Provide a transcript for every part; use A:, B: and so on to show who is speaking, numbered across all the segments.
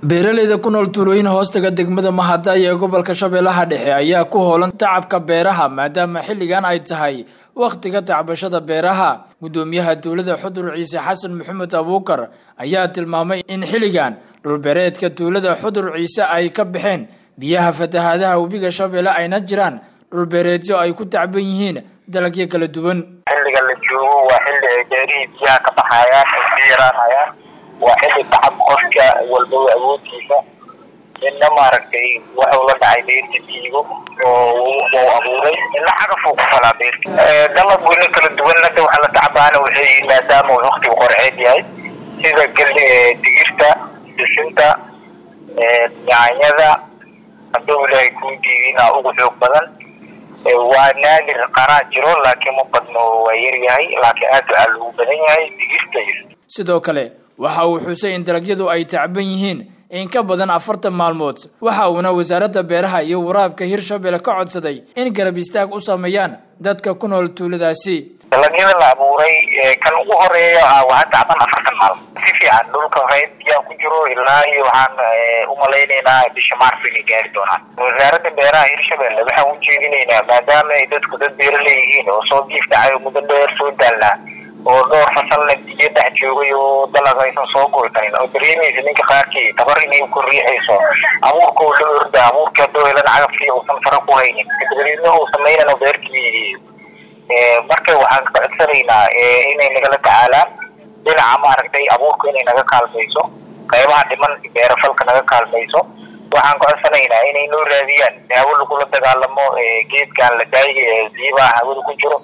A: beeraleyda ku nool tuulooyin hoostaga degmada mahadaya ee gobolka shabeellaha dhexe ayaa ku hoolan tacabka beeraha maadaama xilligan ay tahay wakhtiga tacbashada beeraha guddoomiyaha dowlada xudur ciise xasan maxamed abuukar ayaa tilmaamay in xilligan dhulbeereedka tuulada xudur ciise ay ka baxeen biyaha fatahaadaha webiga shabeelle ayna jiraan dhulbeereedyo ay ku tacban yihiin dalagyo kala duwan
B: xilliga la joogo waa xilli ay beerihii biyaha ka baxayaan ay ka yaraanayaan waa xilli tacab qofka walbaba awoodkiisa midna maaragtay waxuu la dhacay beerta diigo oo uu abuuray midna cagafuu ku falaa beerta dalab weyne kala duwan hadda waxa la tacabaana waxay yihiin maadaama uu waqtigu qorceed yahay sida geli digirta sisinta yaanyada hadduu ilaahay kuu diidina ugu xoog badan waa naadir qaraa jiro laakiin ma badno waa yaryahay laakiin aad aa lagu badan yahay digirta
A: sidoo kale waxa uu xusay in dalagyadu ay tacban yihiin in ka badan afartan maalmood waxa uuna wasaaradda beeraha iyo waraabka hirshabelle ka codsaday in garab istaag u sameeyaan dadka ku nool tuuladaasi
B: dalagyada la abuuray kan ugu horeeya waa tacban afartan maalmood si fiican dhulka reyd biyaa ku jiro ilaa iyo waxaan umalaynaynaa bisha maarso inay gaari doonaan wasaaradda beeraha hirshabelle waxaan ujeedinaynaa maadaama ay dadku dad beeraley yihiin oo soo diif dhacay oo muddo dheer soo daalnaa oo dhowr fasalna biyo dhex joogay oo dalag aysan soo goysanin oo dareemaysa ninka qaarkii tabar inay ku riixayso abuurka oo la orda abuurka haddoo helan cagafkii uusan fara ku haynin dabadeedna uu samaynano beertii marka waxaan ka codsanaynaa inay nagala tacaalaan dhinaca maaragtay abuurka inay naga kaalmayso qaybaha dhiman beerafalka naga kaalmayso waxaan ka codsanaynaa inay noo raadiyaan daawo lagula dagaalamo geedkan la daayay ee biibaha hawada ku jiro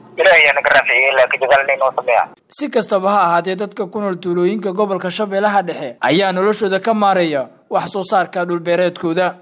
A: si kastaba ha ahaatee dadka ku nool tuulooyinka gobolka shabeellaha dhexe ayaa noloshooda ka maareeya wax soo saarka dhulbeereedkooda